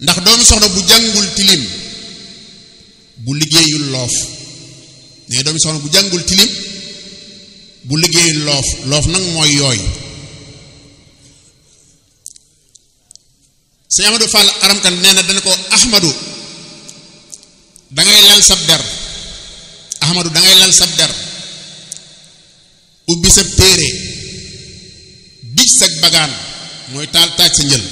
ndax doomi soxna bu jàngul tilim bu liggéeyul loof ne doomi soxna bu jàngul tilim bu liggéeyul loof loof nag mooy yooy sëñ Amadou Fall aramkan nee na dana ko Ahmadu dangay lal sab der Ahmadu dangay lal sab der ubbi sa téere bij sag bagaan mooy taal taaj sa njël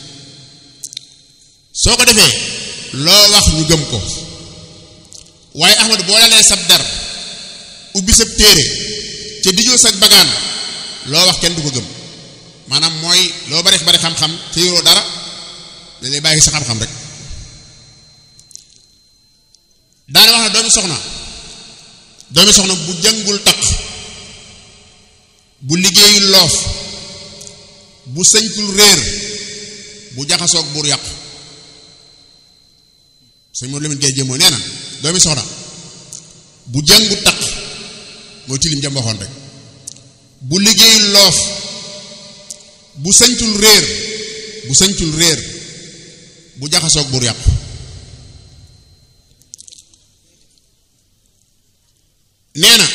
soo ko defee loo wax ñu gëm ko waaye Ahmadu boo lalee sab der ubbi sa téere ca dijoo sag bagaan loo wax kenn du ko gëm maanaam mooy loo bari bari xam-xam te yoroo dara da lay bàyyi sa xam-xam rek daana wax na doomi soxna doomi soxna bu jàngul taq bu liggéeyul loof bu sëñtul réer bu jaxasoog buur yàqu sëñ moom Lamine Gueye jëmoo nee na doomi soxna bu jàngu taq mooy tilim jëm waxoon rek bu liggéeyul loof bu sëñtul réer bu sëñtul réer bu jaxasoog buur yàqu nee na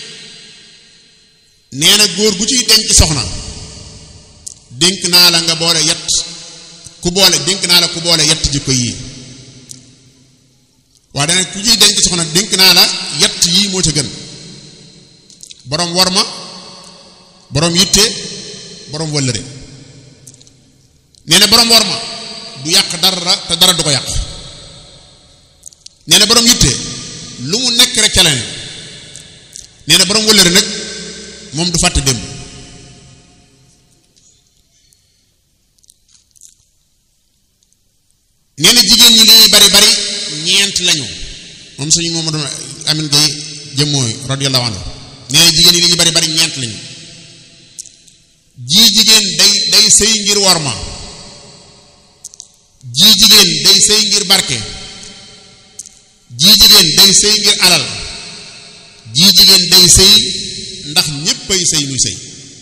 nee na góor gu ciy denc soxna dénk naa la nga boole yett ku boole dénk naa la ku boole yett jikko yii waaye dana ku ciy denc soxna dénk naa la yett yii moo ca gën boroom worma boroom yitte boroom wëllëre nee na boroom worma du yàq dara te dara du ko yàq nee na boroom yitte lu mu nekk rek ca la ne nee na boroom wëllëre nag moom du fàtte démb nee na jigéen ñi li ñuy bari bari ñeent lañu moom suñu moom doon amin gay jëmmooy radiyallahu anhu nee na jigéen ñi li ñuy bari bari ñeent lañu jii jigéen day day sëy ngir worma jii jigéen day sëy ngir barke jii jigéen day sëy ngir alal jii jigéen day sëy ndax ñépp ay sëy muy sëy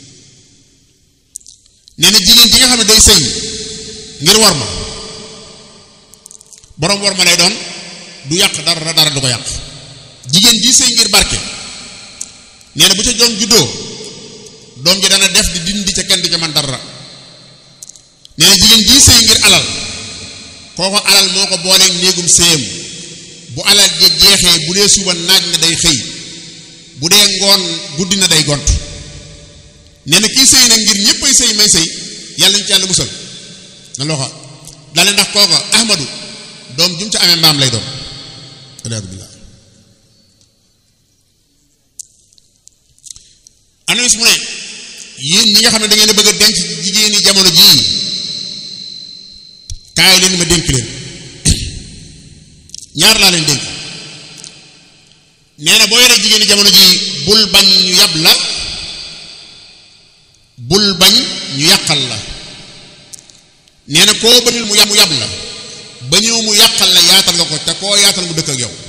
nee na jigéen ji nga xam ne day sëy ngir war ma boroom war ma lay doon du yàq dara dara du ko yàq jigéen ji sëy ngir barke nee na bu ca doom juddoo doom ji dana def di dindi ca kenn di ca man dara nee na jigéen ji sëy ngir alal kooko alal moo ko booleeg néegum séyam bu alal je jeexee bu dee suba naaj na day xëy bu dee ngoon guddi na day gont nee na kii sëy nag ngir ñëpp ay sëy may sëy yàlla ñu ci yàlla musal na loxo dale ndax kooka ahmadu doom jum ca amee mbaam lay doon aliyaadu billah anas mu ne yéen ñi nga xam ne da ngeen a bëgg a denc jigéeni jamono jii kaay leen ma dénk leen ñaar laa leen dénk nee na boo yoree jigéeni jamono ji bul bañ ñu yab la bul bañ ñu yàqal la nee na koo bënil mu yab mu yab la ba ñëw mu yàqal la yaatal nga ko te koo yaatal mu dëkk ak yow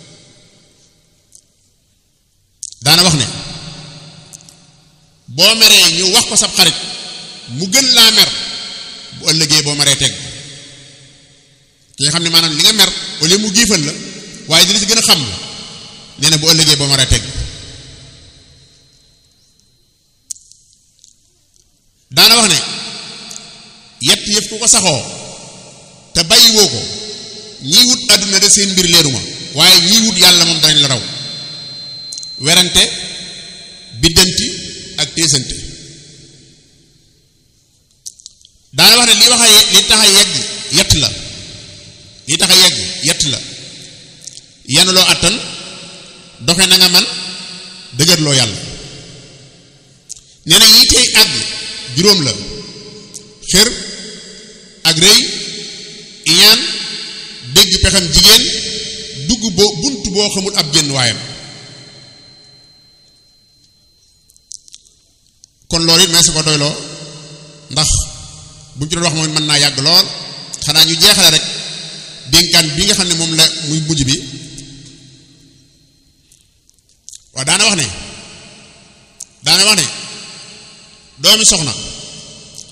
daana wax ne boo meree ñu wax ko sab xarit mu gën laa mer bu ëllëgee boo meree teg ki nga xam ne maanaam li nga mer au lieu mu giifal la waaye dina ci gën a xam la nee na bu ëllëgee boo meree teg daana wax ne yett yëf ku ko saxoo te bàyyi woo ko ñii wut àdduna de seen mbir leeruma waaye ñii wut yàlla moom danañ la raw werante biddanti ak téesante daana wax ne li wax a li tax a yegg yett la li tax a yegg yett la yanuloo attan doxe na nga man dëgërloo yàlla nee na yi tey àgg juróom la xër ak rëy iñaan dégg pexam jigéen dugg boo bunt boo xamul ab génn waayam kon loolu it may sa ko doyloo ndax bu ñu ci doon wax moom mën naa yàgg lool xanaa ñu jeexale rek dénkaan bi nga xam ne moom la muy mujj bi waaw daana wax ne daana wax ne doomi soxna